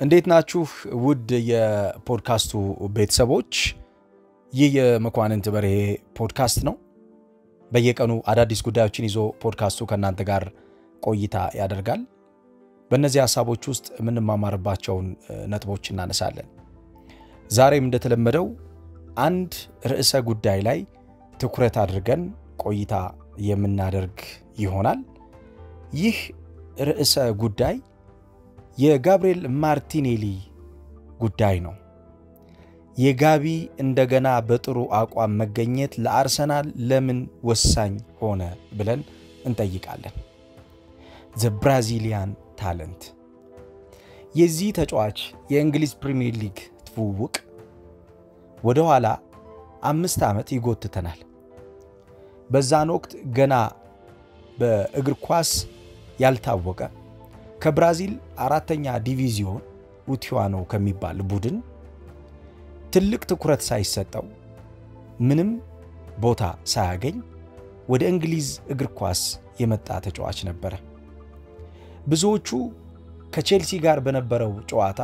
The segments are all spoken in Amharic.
እንዴት ናችሁ ውድ የፖድካስቱ ቤተሰቦች? ይህ የመኳንንት በርሄ ፖድካስት ነው። በየቀኑ አዳዲስ ጉዳዮችን ይዞ ፖድካስቱ ከእናንተ ጋር ቆይታ ያደርጋል። በእነዚህ ሀሳቦች ውስጥ የምንማማርባቸውን ነጥቦች እናነሳለን። ዛሬም እንደተለመደው አንድ ርዕሰ ጉዳይ ላይ ትኩረት አድርገን ቆይታ የምናደርግ ይሆናል። ይህ ርዕሰ ጉዳይ የጋብርኤል ማርቲኔሊ ጉዳይ ነው። የጋቢ እንደገና በጥሩ አቋም መገኘት ለአርሰናል ለምን ወሳኝ ሆነ ብለን እንጠይቃለን። ዘ ብራዚሊያን ታለንት የዚህ ተጫዋች የእንግሊዝ ፕሪምየር ሊግ ትውውቅ ወደ ኋላ አምስት ዓመት ይጎትተናል። በዛን ወቅት ገና በእግር ኳስ ያልታወቀ ከብራዚል አራተኛ ዲቪዚዮን ኡቲዋኖ ከሚባል ቡድን ትልቅ ትኩረት ሳይሰጠው ምንም ቦታ ሳያገኝ ወደ እንግሊዝ እግር ኳስ የመጣ ተጫዋች ነበረ። ብዙዎቹ ከቼልሲ ጋር በነበረው ጨዋታ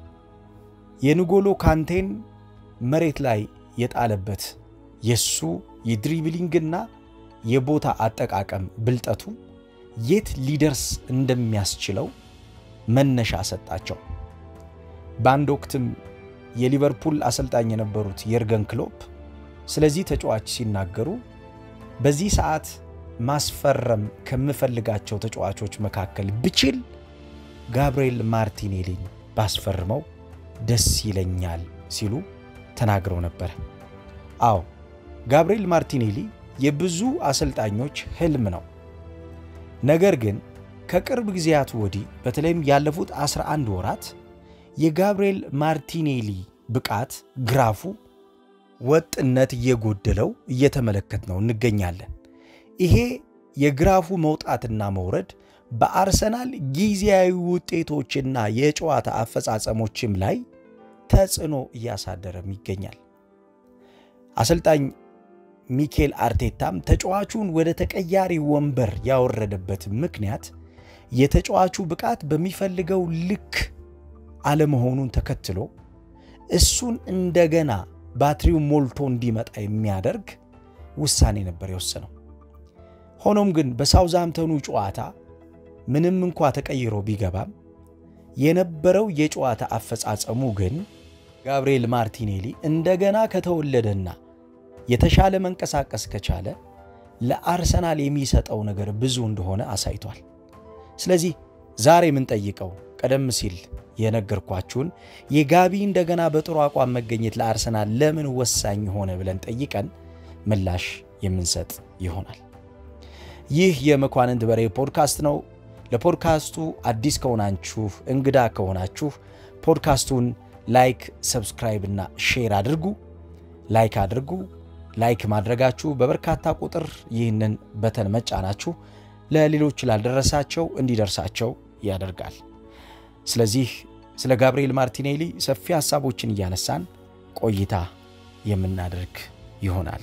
የንጎሎ ካንቴን መሬት ላይ የጣለበት የሱ የድሪብሊንግና የቦታ አጠቃቀም ብልጠቱ የት ሊደርስ እንደሚያስችለው መነሻ ሰጣቸው። በአንድ ወቅትም የሊቨርፑል አሰልጣኝ የነበሩት የርገን ክሎፕ ስለዚህ ተጫዋች ሲናገሩ በዚህ ሰዓት ማስፈረም ከምፈልጋቸው ተጫዋቾች መካከል ብችል ጋብርኤል ማርቲኔሊን ባስፈርመው ደስ ይለኛል ሲሉ ተናግረው ነበር። አዎ ጋብርኤል ማርቲኔሊ የብዙ አሰልጣኞች ህልም ነው። ነገር ግን ከቅርብ ጊዜያት ወዲህ በተለይም ያለፉት 11 ወራት የጋብርኤል ማርቲኔሊ ብቃት ግራፉ ወጥነት እየጎደለው እየተመለከት ነው እንገኛለን። ይሄ የግራፉ መውጣትና መውረድ በአርሰናል ጊዜያዊ ውጤቶችና የጨዋታ አፈጻጸሞችም ላይ ተጽዕኖ እያሳደረም ይገኛል። አሰልጣኝ ሚኬል አርቴታም ተጫዋቹን ወደ ተቀያሪ ወንበር ያወረደበት ምክንያት የተጫዋቹ ብቃት በሚፈልገው ልክ አለመሆኑን ተከትሎ እሱን እንደገና ባትሪው ሞልቶ እንዲመጣ የሚያደርግ ውሳኔ ነበር የወሰነው። ሆኖም ግን በሳውዛምተኑ ጨዋታ ምንም እንኳ ተቀይሮ ቢገባም የነበረው የጨዋታ አፈጻጸሙ ግን ጋብርኤል ማርቲኔሊ እንደገና ከተወለደና የተሻለ መንቀሳቀስ ከቻለ ለአርሰናል የሚሰጠው ነገር ብዙ እንደሆነ አሳይቷል። ስለዚህ ዛሬ የምንጠይቀው ቀደም ሲል የነገርኳችሁን የጋቢ እንደገና በጥሩ አቋም መገኘት ለአርሰናል ለምን ወሳኝ ሆነ ብለን ጠይቀን ምላሽ የምንሰጥ ይሆናል። ይህ የመኳንንት በርሄ ፖድካስት ነው። ለፖድካስቱ አዲስ ከሆናችሁ እንግዳ ከሆናችሁ ፖድካስቱን ላይክ፣ ሰብስክራይብ እና ሼር አድርጉ። ላይክ አድርጉ። ላይክ ማድረጋችሁ በበርካታ ቁጥር ይህንን በተን መጫናችሁ ለሌሎች ላልደረሳቸው እንዲደርሳቸው ያደርጋል። ስለዚህ ስለ ጋብርኤል ማርቲኔሊ ሰፊ ሀሳቦችን እያነሳን ቆይታ የምናደርግ ይሆናል።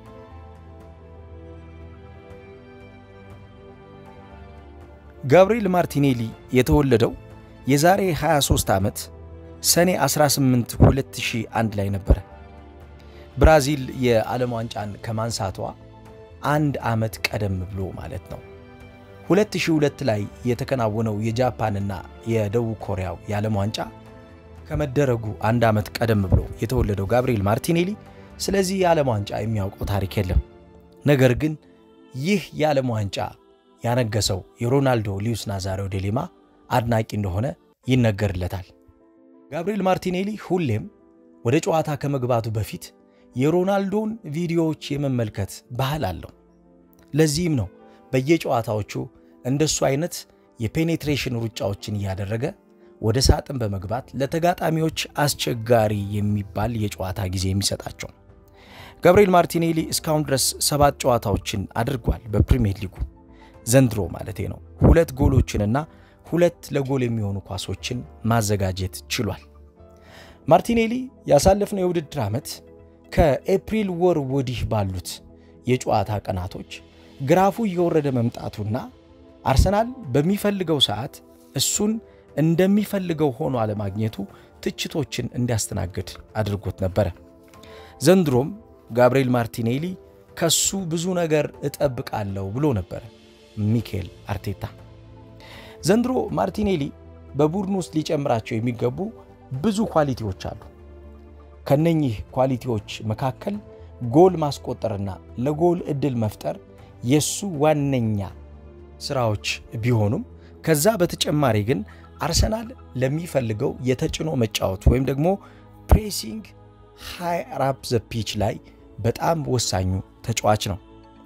ጋብርኤል ማርቲኔሊ የተወለደው የዛሬ 23 ዓመት ሰኔ 18 2001 ላይ ነበረ። ብራዚል የዓለም ዋንጫን ከማንሳቷ አንድ ዓመት ቀደም ብሎ ማለት ነው። 2002 ላይ የተከናወነው የጃፓንና የደቡብ ኮሪያው የዓለም ዋንጫ ከመደረጉ አንድ ዓመት ቀደም ብሎ የተወለደው ጋብርኤል ማርቲኔሊ ስለዚህ የዓለም ዋንጫ የሚያውቀው ታሪክ የለም። ነገር ግን ይህ የዓለም ዋንጫ ያነገሰው የሮናልዶ ሉዊስ ናዛሪዮ ዴሊማ አድናቂ እንደሆነ ይነገርለታል። ጋብርኤል ማርቲኔሊ ሁሌም ወደ ጨዋታ ከመግባቱ በፊት የሮናልዶን ቪዲዮዎች የመመልከት ባህል አለው። ለዚህም ነው በየጨዋታዎቹ እንደሱ አይነት የፔኔትሬሽን ሩጫዎችን እያደረገ ወደ ሳጥን በመግባት ለተጋጣሚዎች አስቸጋሪ የሚባል የጨዋታ ጊዜ የሚሰጣቸው። ጋብርኤል ማርቲኔሊ እስካሁን ድረስ ሰባት ጨዋታዎችን አድርጓል በፕሪሚየር ሊጉ ዘንድሮ ማለቴ ነው። ሁለት ጎሎችንና ሁለት ለጎል የሚሆኑ ኳሶችን ማዘጋጀት ችሏል። ማርቲኔሊ ያሳለፍነው የውድድር ዓመት ከኤፕሪል ወር ወዲህ ባሉት የጨዋታ ቀናቶች ግራፉ እየወረደ መምጣቱና አርሰናል በሚፈልገው ሰዓት እሱን እንደሚፈልገው ሆኖ አለማግኘቱ ትችቶችን እንዲያስተናግድ አድርጎት ነበረ። ዘንድሮም ጋብርኤል ማርቲኔሊ ከሱ ብዙ ነገር እጠብቃለሁ ብሎ ነበረ ሚኬል አርቴታ። ዘንድሮ ማርቲኔሊ በቡድን ውስጥ ሊጨምራቸው የሚገቡ ብዙ ኳሊቲዎች አሉ። ከነኚህ ኳሊቲዎች መካከል ጎል ማስቆጠርና ለጎል ዕድል መፍጠር የሱ ዋነኛ ስራዎች ቢሆኑም ከዛ በተጨማሪ ግን አርሰናል ለሚፈልገው የተጭኖ መጫወት ወይም ደግሞ ፕሬሲንግ ሃይ አፕ ዘ ፒች ላይ በጣም ወሳኙ ተጫዋች ነው።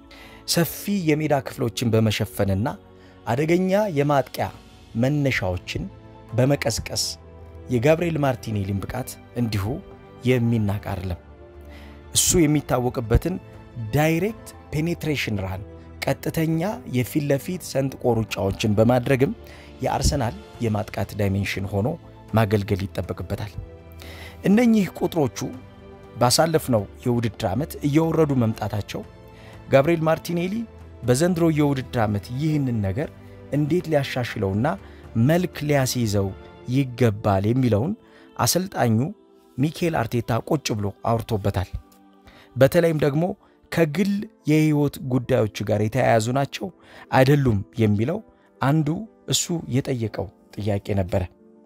ሰፊ የሜዳ ክፍሎችን በመሸፈንና አደገኛ የማጥቂያ መነሻዎችን በመቀስቀስ የጋብርኤል ማርቲኔሊን ብቃት እንዲሁ የሚናቅ አይደለም። እሱ የሚታወቅበትን ዳይሬክት ፔኔትሬሽን ራን ቀጥተኛ የፊት ለፊት ሰንጥቆ ሩጫዎችን በማድረግም የአርሰናል የማጥቃት ዳይሜንሽን ሆኖ ማገልገል ይጠበቅበታል። እነኚህ ቁጥሮቹ ባሳለፍነው የውድድር ዓመት እየወረዱ መምጣታቸው ጋብርኤል ማርቲኔሊ በዘንድሮ የውድድር ዓመት ይህንን ነገር እንዴት ሊያሻሽለውና መልክ ሊያስይዘው ይገባል የሚለውን አሰልጣኙ ሚኬል አርቴታ ቁጭ ብሎ አውርቶበታል። በተለይም ደግሞ ከግል የህይወት ጉዳዮች ጋር የተያያዙ ናቸው አይደሉም የሚለው አንዱ እሱ የጠየቀው ጥያቄ ነበረ።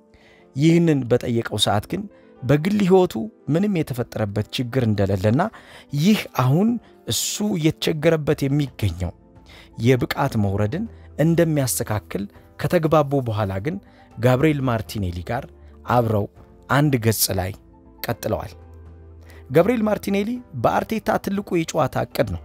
ይህንን በጠየቀው ሰዓት ግን በግል ህይወቱ ምንም የተፈጠረበት ችግር እንደሌለና ይህ አሁን እሱ እየተቸገረበት የሚገኘው የብቃት መውረድን እንደሚያስተካክል ከተግባቡ በኋላ ግን ጋብርኤል ማርቲኔሊ ጋር አብረው አንድ ገጽ ላይ ቀጥለዋል። ጋብርኤል ማርቲኔሊ በአርቴታ ትልቁ የጨዋታ ዕቅድ ነው።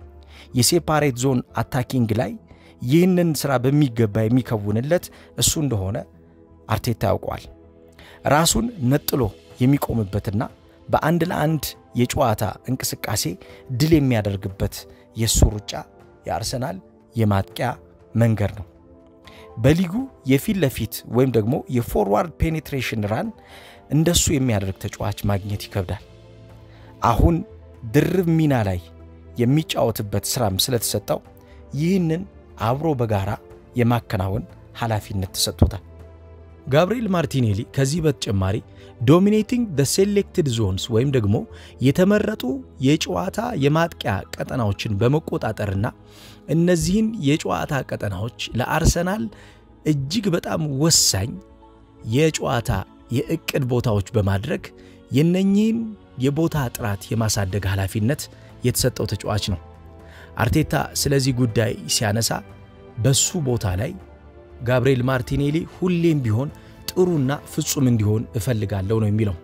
የሴፓሬት ዞን አታኪንግ ላይ ይህንን ሥራ በሚገባ የሚከውንለት እሱ እንደሆነ አርቴታ ያውቀዋል። ራሱን ነጥሎ የሚቆምበትና በአንድ ለአንድ የጨዋታ እንቅስቃሴ ድል የሚያደርግበት የእሱ ሩጫ የአርሰናል የማጥቂያ መንገድ ነው። በሊጉ የፊት ለፊት ወይም ደግሞ የፎርዋርድ ፔኔትሬሽን ራን እንደሱ የሚያደርግ ተጫዋች ማግኘት ይከብዳል። አሁን ድርብ ሚና ላይ የሚጫወትበት ስራም ስለተሰጠው ይህንን አብሮ በጋራ የማከናወን ኃላፊነት ተሰጥቶታል። ጋብርኤል ማርቲኔሊ ከዚህ በተጨማሪ ዶሚኔቲንግ ደ ሴሌክትድ ዞንስ ወይም ደግሞ የተመረጡ የጨዋታ የማጥቂያ ቀጠናዎችን በመቆጣጠርና እነዚህን የጨዋታ ቀጠናዎች ለአርሰናል እጅግ በጣም ወሳኝ የጨዋታ የእቅድ ቦታዎች በማድረግ የነኚህን የቦታ ጥራት የማሳደግ ኃላፊነት የተሰጠው ተጫዋች ነው። አርቴታ ስለዚህ ጉዳይ ሲያነሳ በሱ ቦታ ላይ ጋብርኤል ማርቲኔሊ ሁሌም ቢሆን ጥሩና ፍጹም እንዲሆን እፈልጋለሁ ነው የሚለው።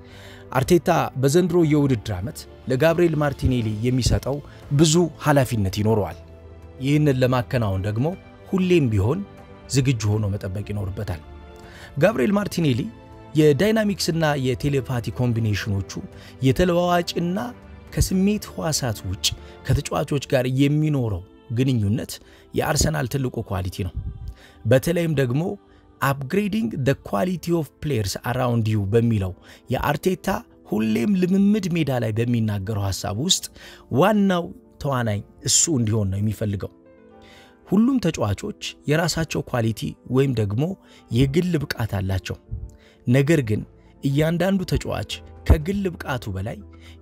አርቴታ በዘንድሮ የውድድር ዓመት ለጋብርኤል ማርቲኔሊ የሚሰጠው ብዙ ኃላፊነት ይኖረዋል። ይህንን ለማከናወን ደግሞ ሁሌም ቢሆን ዝግጁ ሆኖ መጠበቅ ይኖርበታል። ጋብርኤል ማርቲኔሊ የዳይናሚክስና የቴሌፓቲ ኮምቢኔሽኖቹ የተለዋዋጭና ከስሜት ሕዋሳት ውጭ ከተጫዋቾች ጋር የሚኖረው ግንኙነት የአርሰናል ትልቁ ኳሊቲ ነው። በተለይም ደግሞ አፕግሬዲንግ ደ ኳሊቲ ኦፍ ፕሌየርስ አራውንድ ዩ በሚለው የአርቴታ ሁሌም ልምምድ ሜዳ ላይ በሚናገረው ሐሳብ ውስጥ ዋናው ተዋናኝ እሱ እንዲሆን ነው የሚፈልገው። ሁሉም ተጫዋቾች የራሳቸው ኳሊቲ ወይም ደግሞ የግል ብቃት አላቸው። ነገር ግን እያንዳንዱ ተጫዋች ከግል ብቃቱ በላይ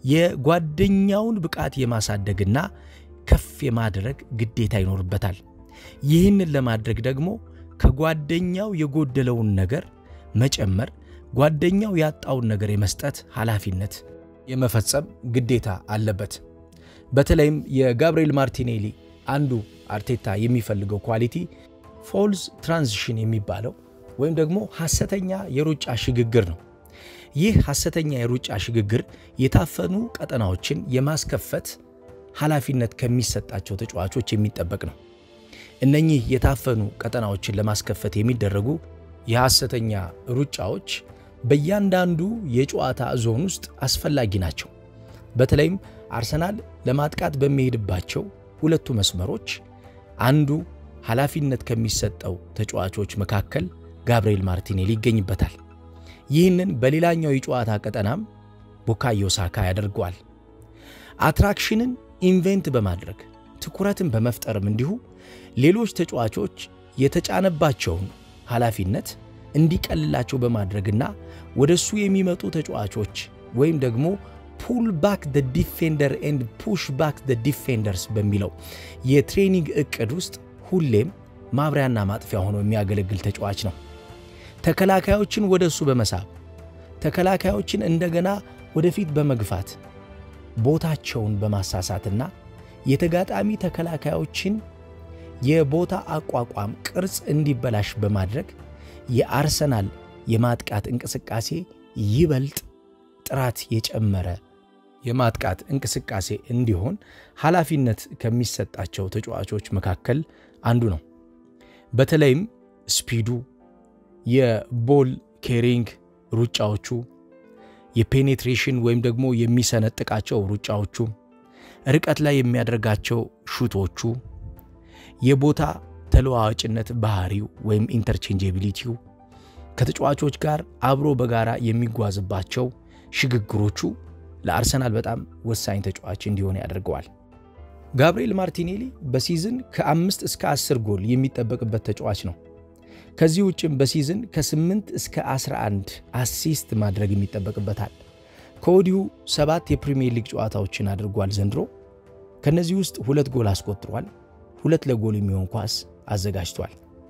የጓደኛውን ብቃት የማሳደግና ከፍ የማድረግ ግዴታ ይኖርበታል። ይህንን ለማድረግ ደግሞ ከጓደኛው የጎደለውን ነገር መጨመር፣ ጓደኛው ያጣውን ነገር የመስጠት ኃላፊነት የመፈጸም ግዴታ አለበት። በተለይም የጋብርኤል ማርቲኔሊ አንዱ አርቴታ የሚፈልገው ኳሊቲ ፎልስ ትራንዚሽን የሚባለው ወይም ደግሞ ሐሰተኛ የሩጫ ሽግግር ነው። ይህ ሐሰተኛ የሩጫ ሽግግር የታፈኑ ቀጠናዎችን የማስከፈት ኃላፊነት ከሚሰጣቸው ተጫዋቾች የሚጠበቅ ነው። እነኚህ የታፈኑ ቀጠናዎችን ለማስከፈት የሚደረጉ የሐሰተኛ ሩጫዎች በእያንዳንዱ የጨዋታ ዞን ውስጥ አስፈላጊ ናቸው። በተለይም አርሰናል ለማጥቃት በሚሄድባቸው ሁለቱ መስመሮች አንዱ ኃላፊነት ከሚሰጠው ተጫዋቾች መካከል ጋብርኤል ማርቲኔሊ ይገኝበታል። ይህንን በሌላኛው የጨዋታ ቀጠናም ቡካዮ ሳካ ያደርገዋል። አትራክሽንን ኢንቬንት በማድረግ ትኩረትን በመፍጠርም እንዲሁ ሌሎች ተጫዋቾች የተጫነባቸውን ኃላፊነት እንዲቀልላቸው በማድረግና ወደ እሱ የሚመጡ ተጫዋቾች ወይም ደግሞ ፑል ባክ ደ ዲፌንደር ኤንድ ፑሽ ባክ ደ ዲፌንደርስ በሚለው የትሬኒንግ እቅድ ውስጥ ሁሌም ማብሪያና ማጥፊያ ሆኖ የሚያገለግል ተጫዋች ነው። ተከላካዮችን ወደ እሱ በመሳብ ተከላካዮችን እንደገና ወደፊት በመግፋት ቦታቸውን በማሳሳትና የተጋጣሚ ተከላካዮችን የቦታ አቋቋም ቅርጽ እንዲበላሽ በማድረግ የአርሰናል የማጥቃት እንቅስቃሴ ይበልጥ ጥራት የጨመረ የማጥቃት እንቅስቃሴ እንዲሆን ኃላፊነት ከሚሰጣቸው ተጫዋቾች መካከል አንዱ ነው። በተለይም ስፒዱ፣ የቦል ኬሪንግ ሩጫዎቹ፣ የፔኔትሬሽን ወይም ደግሞ የሚሰነጥቃቸው ሩጫዎቹ፣ ርቀት ላይ የሚያደርጋቸው ሹቶቹ፣ የቦታ ተለዋዋጭነት ባህሪው ወይም ኢንተርቼንጀቢሊቲው፣ ከተጫዋቾች ጋር አብሮ በጋራ የሚጓዝባቸው ሽግግሮቹ ለአርሰናል በጣም ወሳኝ ተጫዋች እንዲሆን ያደርገዋል። ጋብርኤል ማርቲኔሊ በሲዝን ከአምስት እስከ አስር ጎል የሚጠበቅበት ተጫዋች ነው። ከዚህ ውጭም በሲዝን ከ8 እስከ 11 አሲስት ማድረግ የሚጠበቅበታል። ከወዲሁ ሰባት የፕሪሚየር ሊግ ጨዋታዎችን አድርጓል ዘንድሮ። ከነዚህ ውስጥ ሁለት ጎል አስቆጥሯል። ሁለት ለጎል የሚሆን ኳስ አዘጋጅቷል።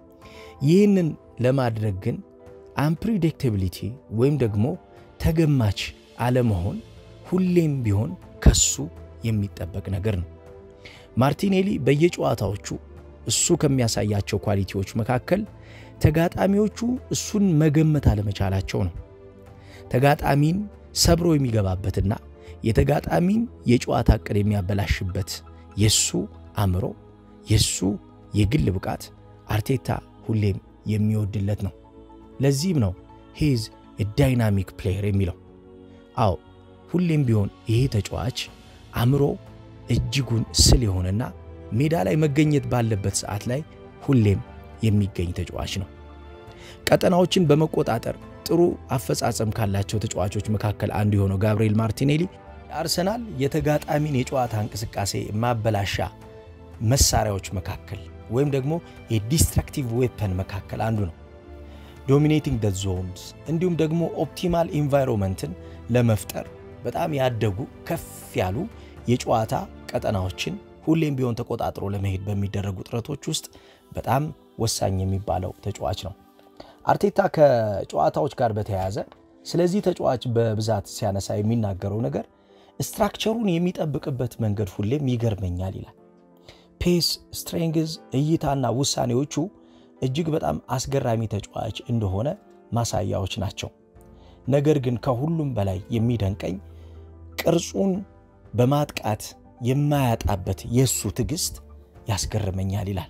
ይህንን ለማድረግ ግን አንፕሪዲክታቢሊቲ ወይም ደግሞ ተገማች አለመሆን ሁሌም ቢሆን ከሱ የሚጠበቅ ነገር ነው። ማርቲኔሊ በየጨዋታዎቹ እሱ ከሚያሳያቸው ኳሊቲዎች መካከል ተጋጣሚዎቹ እሱን መገመት አለመቻላቸው ነው። ተጋጣሚን ሰብሮ የሚገባበትና የተጋጣሚን የጨዋታ ዕቅድ የሚያበላሽበት የሱ አእምሮ፣ የሱ የግል ብቃት አርቴታ ሁሌም የሚወድለት ነው። ለዚህም ነው ሂዝ ዳይናሚክ ፕሌየር የሚለው። አዎ ሁሌም ቢሆን ይሄ ተጫዋች አእምሮ እጅጉን ስል የሆነና ሜዳ ላይ መገኘት ባለበት ሰዓት ላይ ሁሌም የሚገኝ ተጫዋች ነው። ቀጠናዎችን በመቆጣጠር ጥሩ አፈጻጸም ካላቸው ተጫዋቾች መካከል አንዱ የሆነው ጋብርኤል ማርቲኔሊ የአርሰናል የተጋጣሚን የጨዋታ እንቅስቃሴ ማበላሻ መሳሪያዎች መካከል ወይም ደግሞ የዲስትራክቲቭ ዌፐን መካከል አንዱ ነው። ዶሚኔቲንግ ደ ዞንስ እንዲሁም ደግሞ ኦፕቲማል ኢንቫይሮንመንትን ለመፍጠር በጣም ያደጉ ከፍ ያሉ የጨዋታ ቀጠናዎችን ሁሌም ቢሆን ተቆጣጥሮ ለመሄድ በሚደረጉ ጥረቶች ውስጥ በጣም ወሳኝ የሚባለው ተጫዋች ነው። አርቴታ ከጨዋታዎች ጋር በተያያዘ ስለዚህ ተጫዋች በብዛት ሲያነሳ የሚናገረው ነገር ስትራክቸሩን የሚጠብቅበት መንገድ ሁሌም ይገርመኛል ይላል። ፔስ፣ ስትሬንግዝ፣ እይታና ውሳኔዎቹ እጅግ በጣም አስገራሚ ተጫዋች እንደሆነ ማሳያዎች ናቸው። ነገር ግን ከሁሉም በላይ የሚደንቀኝ ቅርጹን በማጥቃት የማያጣበት የእሱ ትዕግስት ያስገርመኛል ይላል።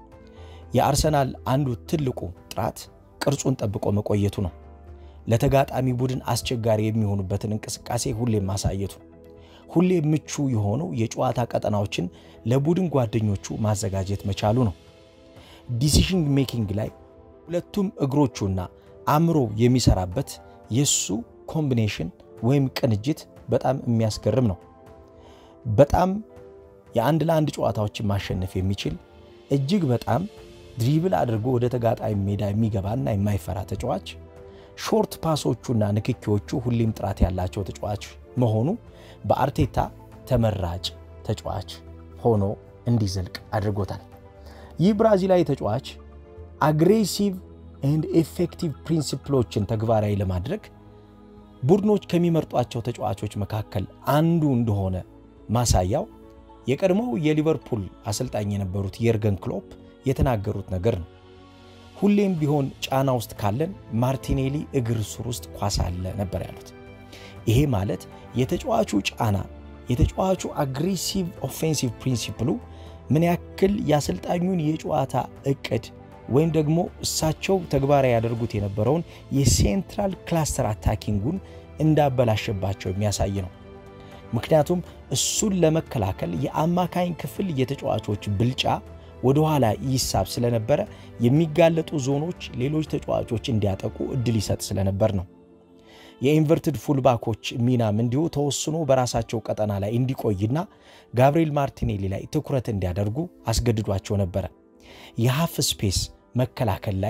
የአርሰናል አንዱ ትልቁ ጥራት ቅርጹን ጠብቆ መቆየቱ ነው። ለተጋጣሚ ቡድን አስቸጋሪ የሚሆኑበትን እንቅስቃሴ ሁሌም ማሳየቱ፣ ሁሌም ምቹ የሆኑ የጨዋታ ቀጠናዎችን ለቡድን ጓደኞቹ ማዘጋጀት መቻሉ ነው። ዲሲሽን ሜኪንግ ላይ ሁለቱም እግሮቹና አእምሮ የሚሰራበት የሱ ኮምቢኔሽን ወይም ቅንጅት በጣም የሚያስገርም ነው። በጣም የአንድ ለአንድ ጨዋታዎችን ማሸነፍ የሚችል እጅግ በጣም ድሪብል አድርጎ ወደ ተጋጣሚ ሜዳ የሚገባና የማይፈራ ተጫዋች፣ ሾርት ፓሶቹና ንክኪዎቹ ሁሌም ጥራት ያላቸው ተጫዋች መሆኑ በአርቴታ ተመራጭ ተጫዋች ሆኖ እንዲዘልቅ አድርጎታል። ይህ ብራዚላዊ ተጫዋች አግሬሲቭ ኤንድ ኤፌክቲቭ ፕሪንሲፕሎችን ተግባራዊ ለማድረግ ቡድኖች ከሚመርጧቸው ተጫዋቾች መካከል አንዱ እንደሆነ ማሳያው የቀድሞው የሊቨርፑል አሰልጣኝ የነበሩት የርገን ክሎፕ የተናገሩት ነገር ነው። ሁሌም ቢሆን ጫና ውስጥ ካለን ማርቲኔሊ እግር ስር ውስጥ ኳስ አለ ነበር ያሉት። ይሄ ማለት የተጫዋቹ ጫና፣ የተጫዋቹ አግሬሲቭ ኦፌንሲቭ ፕሪንሲፕሉ ምን ያክል የአሰልጣኙን የጨዋታ እቅድ ወይም ደግሞ እሳቸው ተግባራዊ ያደርጉት የነበረውን የሴንትራል ክላስተር አታኪንጉን እንዳበላሸባቸው የሚያሳይ ነው። ምክንያቱም እሱን ለመከላከል የአማካኝ ክፍል የተጫዋቾች ብልጫ ወደ ኋላ ይሳብ ስለነበረ የሚጋለጡ ዞኖች ሌሎች ተጫዋቾች እንዲያጠቁ እድል ይሰጥ ስለነበር ነው። የኢንቨርትድ ፉልባኮች ሚናም እንዲሁ ተወስኖ በራሳቸው ቀጠና ላይ እንዲቆይና ጋብርኤል ማርቲኔሊ ላይ ትኩረት እንዲያደርጉ አስገድዷቸው ነበረ። የሀፍ ስፔስ መከላከል ላይ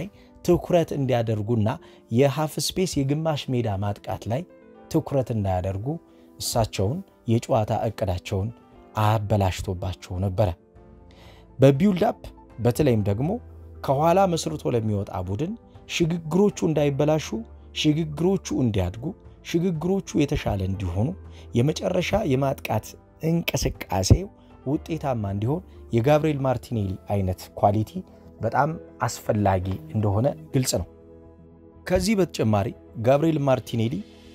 ትኩረት እንዲያደርጉና የሃፍ ስፔስ የግማሽ ሜዳ ማጥቃት ላይ ትኩረት እንዳያደርጉ እሳቸውን የጨዋታ እቅዳቸውን አበላሽቶባቸው ነበረ። በቢውልዳፕ በተለይም ደግሞ ከኋላ መስርቶ ለሚወጣ ቡድን ሽግግሮቹ እንዳይበላሹ፣ ሽግግሮቹ እንዲያድጉ፣ ሽግግሮቹ የተሻለ እንዲሆኑ፣ የመጨረሻ የማጥቃት እንቅስቃሴው ውጤታማ እንዲሆን የጋብርኤል ማርቲኔሊ አይነት ኳሊቲ በጣም አስፈላጊ እንደሆነ ግልጽ ነው። ከዚህ በተጨማሪ ጋብርኤል ማርቲኔሊ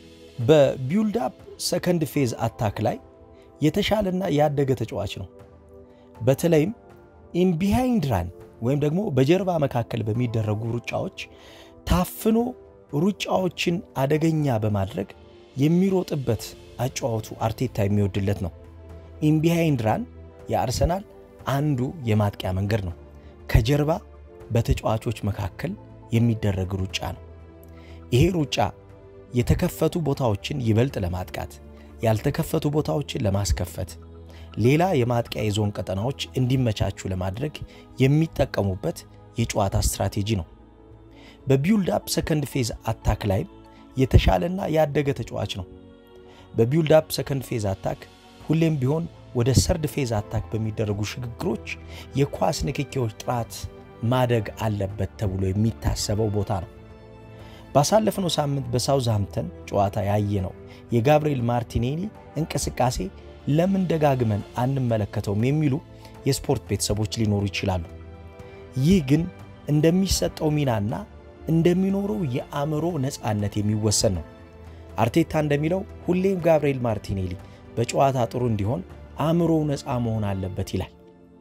በቢውልዳፕ ሰከንድ ፌዝ አታክ ላይ የተሻለና ያደገ ተጫዋች ነው። በተለይም ኢንቢሃይንድ ራን ወይም ደግሞ በጀርባ መካከል በሚደረጉ ሩጫዎች ታፍኖ ሩጫዎችን አደገኛ በማድረግ የሚሮጥበት አጫዋቱ አርቴታ የሚወድለት ነው። ኢንቢሃይንድ ራን የአርሰናል አንዱ የማጥቂያ መንገድ ነው። ከጀርባ በተጫዋቾች መካከል የሚደረግ ሩጫ ነው። ይሄ ሩጫ የተከፈቱ ቦታዎችን ይበልጥ ለማጥቃት ያልተከፈቱ ቦታዎችን ለማስከፈት ሌላ የማጥቂያ የዞን ቀጠናዎች እንዲመቻቹ ለማድረግ የሚጠቀሙበት የጨዋታ ስትራቴጂ ነው። በቢውልዳፕ ሰከንድ ፌዝ አታክ ላይም የተሻለና ያደገ ተጫዋች ነው። በቢውልዳፕ ሰከንድ ፌዝ አታክ ሁሌም ቢሆን ወደ ሰርድ ፌዝ አታክ በሚደረጉ ሽግግሮች የኳስ ንክኪዎች ጥራት ማደግ አለበት ተብሎ የሚታሰበው ቦታ ነው። ባሳለፍነው ሳምንት በሳውዝሃምፕተን ጨዋታ ያየነው የጋብርኤል ማርቲኔሊ እንቅስቃሴ ለምን ደጋግመን አንመለከተውም የሚሉ የስፖርት ቤተሰቦች ሊኖሩ ይችላሉ። ይህ ግን እንደሚሰጠው ሚናና እንደሚኖረው የአእምሮ ነፃነት የሚወሰን ነው። አርቴታ እንደሚለው ሁሌም ጋብርኤል ማርቲኔሊ በጨዋታ ጥሩ እንዲሆን አእምሮው ነፃ መሆን አለበት ይላል።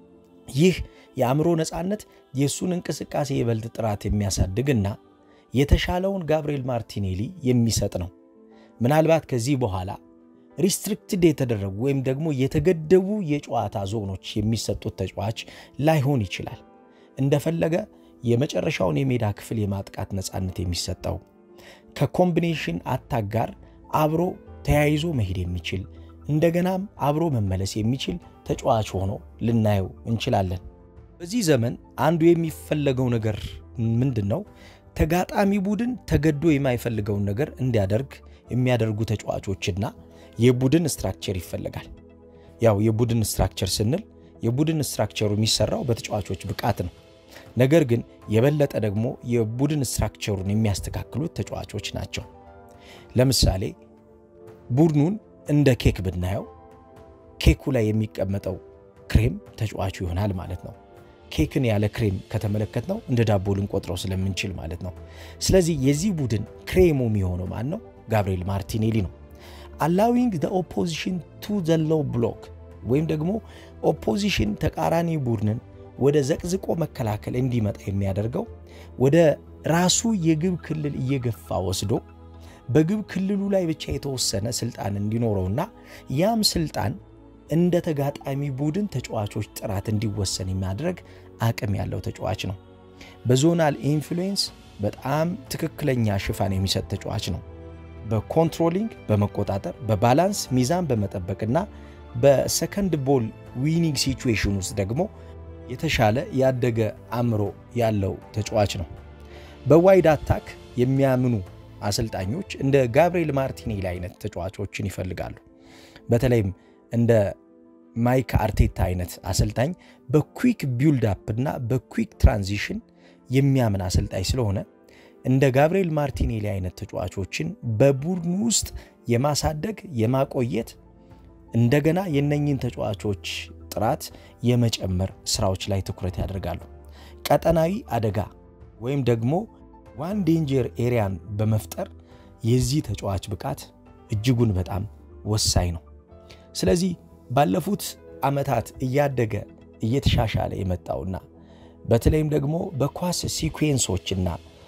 ይህ የአእምሮ ነፃነት የእሱን እንቅስቃሴ የበልጥ ጥራት የሚያሳድግና የተሻለውን ጋብርኤል ማርቲኔሊ የሚሰጥ ነው። ምናልባት ከዚህ በኋላ ሪስትሪክትድ የተደረጉ ወይም ደግሞ የተገደቡ የጨዋታ ዞኖች የሚሰጡት ተጫዋች ላይሆን ይችላል። እንደፈለገ የመጨረሻውን የሜዳ ክፍል የማጥቃት ነፃነት የሚሰጠው ከኮምቢኔሽን አታክ ጋር አብሮ ተያይዞ መሄድ የሚችል እንደገናም አብሮ መመለስ የሚችል ተጫዋች ሆኖ ልናየው እንችላለን። በዚህ ዘመን አንዱ የሚፈለገው ነገር ምንድን ነው? ተጋጣሚ ቡድን ተገዶ የማይፈልገውን ነገር እንዲያደርግ የሚያደርጉ ተጫዋቾችና የቡድን ስትራክቸር ይፈልጋል። ያው የቡድን ስትራክቸር ስንል የቡድን ስትራክቸሩ የሚሰራው በተጫዋቾች ብቃት ነው። ነገር ግን የበለጠ ደግሞ የቡድን ስትራክቸሩን የሚያስተካክሉት ተጫዋቾች ናቸው። ለምሳሌ ቡድኑን እንደ ኬክ ብናየው ኬኩ ላይ የሚቀመጠው ክሬም ተጫዋቹ ይሆናል ማለት ነው። ኬክን ያለ ክሬም ከተመለከት ነው እንደ ዳቦ ልንቆጥረው ስለምንችል ማለት ነው። ስለዚህ የዚህ ቡድን ክሬሙ የሚሆነው ማን ነው? ጋብርኤል ማርቲኔሊ ነው። አላዊንግ ዘ ኦፖዚሽን ቱ ዘ ሎው ብሎክ ወይም ደግሞ ኦፖዚሽን ተቃራኒ ቡድንን ወደ ዘቅዝቆ መከላከል እንዲመጣ የሚያደርገው ወደ ራሱ የግብ ክልል እየገፋ ወስዶ በግብ ክልሉ ላይ ብቻ የተወሰነ ስልጣን እንዲኖረውና ያም ስልጣን እንደ ተጋጣሚ ቡድን ተጫዋቾች ጥራት እንዲወሰን የሚያደርግ አቅም ያለው ተጫዋች ነው። በዞናል ኢንፍሉዌንስ በጣም ትክክለኛ ሽፋን የሚሰጥ ተጫዋች ነው። በኮንትሮሊንግ በመቆጣጠር በባላንስ ሚዛን በመጠበቅና በሰከንድ ቦል ዊኒንግ ሲቹዌሽን ውስጥ ደግሞ የተሻለ ያደገ አእምሮ ያለው ተጫዋች ነው። በዋይድ አታክ የሚያምኑ አሰልጣኞች እንደ ጋብርኤል ማርቲኔሊ አይነት ተጫዋቾችን ይፈልጋሉ። በተለይም እንደ ማይክ አርቴታ አይነት አሰልጣኝ በኩዊክ ቢውልድ አፕ እና በኩዊክ ትራንዚሽን የሚያምን አሰልጣኝ ስለሆነ እንደ ጋብርኤል ማርቲኔሊ አይነት ተጫዋቾችን በቡድኑ ውስጥ የማሳደግ የማቆየት እንደገና የነኝን ተጫዋቾች ጥራት የመጨመር ስራዎች ላይ ትኩረት ያደርጋሉ። ቀጠናዊ አደጋ ወይም ደግሞ ዋን ዴንጀር ኤሪያን በመፍጠር የዚህ ተጫዋች ብቃት እጅጉን በጣም ወሳኝ ነው። ስለዚህ ባለፉት ዓመታት እያደገ እየተሻሻለ የመጣውና በተለይም ደግሞ በኳስ ሲኩዌንሶችና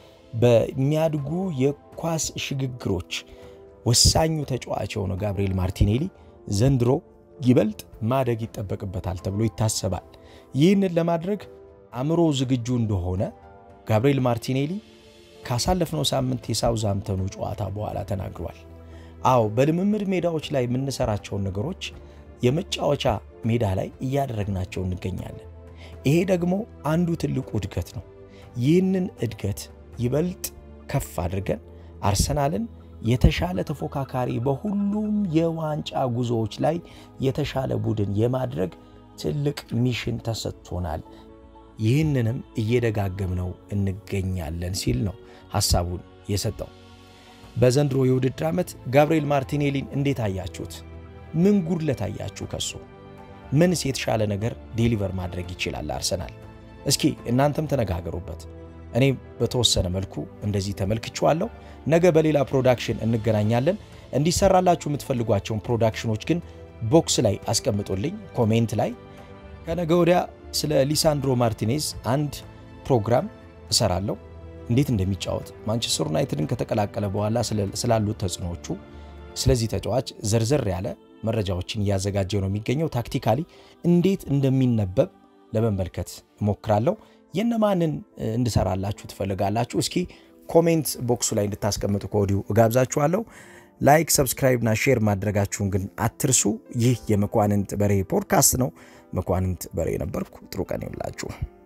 በሚያድጉ የኳስ ሽግግሮች ወሳኙ ተጫዋች የሆነው ጋብርኤል ማርቲኔሊ ዘንድሮ ይበልጥ ማደግ ይጠበቅበታል ተብሎ ይታሰባል። ይህንን ለማድረግ አእምሮ ዝግጁ እንደሆነ ጋብርኤል ማርቲኔሊ ካሳለፍነው ሳምንት የሳውዝሃምፕተኑ ጨዋታ በኋላ ተናግሯል። አዎ በልምምድ ሜዳዎች ላይ የምንሰራቸውን ነገሮች የመጫወቻ ሜዳ ላይ እያደረግናቸው እንገኛለን። ይሄ ደግሞ አንዱ ትልቁ እድገት ነው። ይህንን እድገት ይበልጥ ከፍ አድርገን አርሰናልን የተሻለ ተፎካካሪ በሁሉም የዋንጫ ጉዞዎች ላይ የተሻለ ቡድን የማድረግ ትልቅ ሚሽን ተሰጥቶናል። ይህንንም እየደጋገምነው እንገኛለን ሲል ነው ሐሳቡን የሰጠው። በዘንድሮ የውድድር ዓመት ጋብርኤል ማርቲኔሊን እንዴት አያችሁት? ምን ጉድለት አያችሁ ከሱ? ምንስ የተሻለ ነገር ዴሊቨር ማድረግ ይችላል አርሰናል? እስኪ እናንተም ተነጋገሩበት። እኔ በተወሰነ መልኩ እንደዚህ ተመልክቼዋለሁ። ነገ በሌላ ፕሮዳክሽን እንገናኛለን። እንዲሰራላችሁ የምትፈልጓቸውን ፕሮዳክሽኖች ግን ቦክስ ላይ አስቀምጡልኝ፣ ኮሜንት ላይ። ከነገ ወዲያ ስለ ሊሳንድሮ ማርቲኔዝ አንድ ፕሮግራም እሰራለሁ፣ እንዴት እንደሚጫወት ማንቸስተር ዩናይትድን ከተቀላቀለ በኋላ ስላሉት ተጽዕኖዎቹ፣ ስለዚህ ተጫዋች ዘርዘር ያለ መረጃዎችን እያዘጋጀ ነው የሚገኘው። ታክቲካሊ እንዴት እንደሚነበብ ለመመልከት እሞክራለሁ። የነማንን እንድሰራላችሁ ትፈልጋላችሁ? እስኪ ኮሜንት ቦክሱ ላይ እንድታስቀምጡ ከወዲሁ እጋብዛችኋለሁ። ላይክ፣ ሰብስክራይብ እና ሼር ማድረጋችሁን ግን አትርሱ። ይህ የመኳንንት በሬ ፖድካስት ነው። መኳንንት በሬ ነበርኩ። ጥሩ ቀን ይውላችሁ።